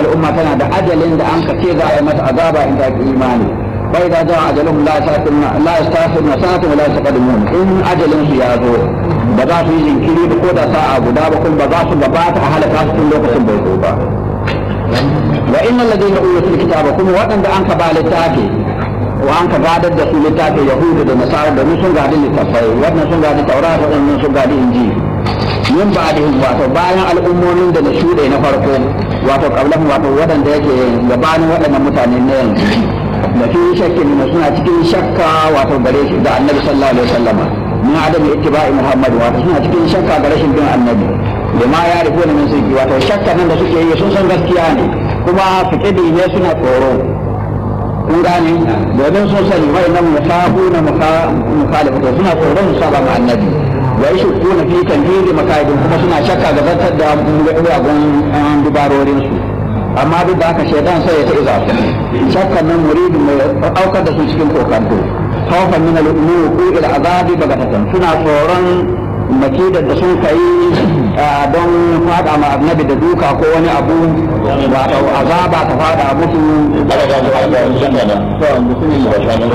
al'umma tana da ajalin da an ka ce za a yi mata azaba in ta ki imani bai da za ajalun la yastaqimuna la yastaqimuna sa'atan wa la yastaqdimun in ajalin su ya zo ba za su yi jinkiri da ko da sa'a guda ba kuma ba za su gabata a halaka su tun lokacin bai zo ba wa innal ladina utul kitaba kuma waɗanda an ka ba littafi wa an ka gadar da su littafi yahudu da nasara da sun gadi littafai wannan sun gadi taurat waɗannan sun gadi injili min ba da wato bayan al'ummomin da na shuɗe na farko wato kablan wato waɗanda yake gabanin waɗannan mutane na yanzu da fi shakkin na suna cikin shakka wato gare shi da annabi sallallahu alaihi wasallam min adam ittiba'i muhammad wato suna cikin shakka ga rashin bin annabi da ma ya rufe min sirri wato shakka nan da suke yi sun san gaskiya ne kuma fiƙidi ne suna tsoro kun gane domin sun sani wai nan musabu na mukhalifatu suna tsoron su saba ma annabi wa yashkuna fi tanfidi makaidin kuma suna shakka ga zartar da mugagun dubarorin su amma duk da haka shaidan sai ya ta iza su shakkan nan muridi mai aukar da su cikin kokanto khawfan min al-wuqu ila azabi bagatatan suna tsoron makidar da sun kai don fada ma annabi da duka ko wani abu wato azaba ta fada musu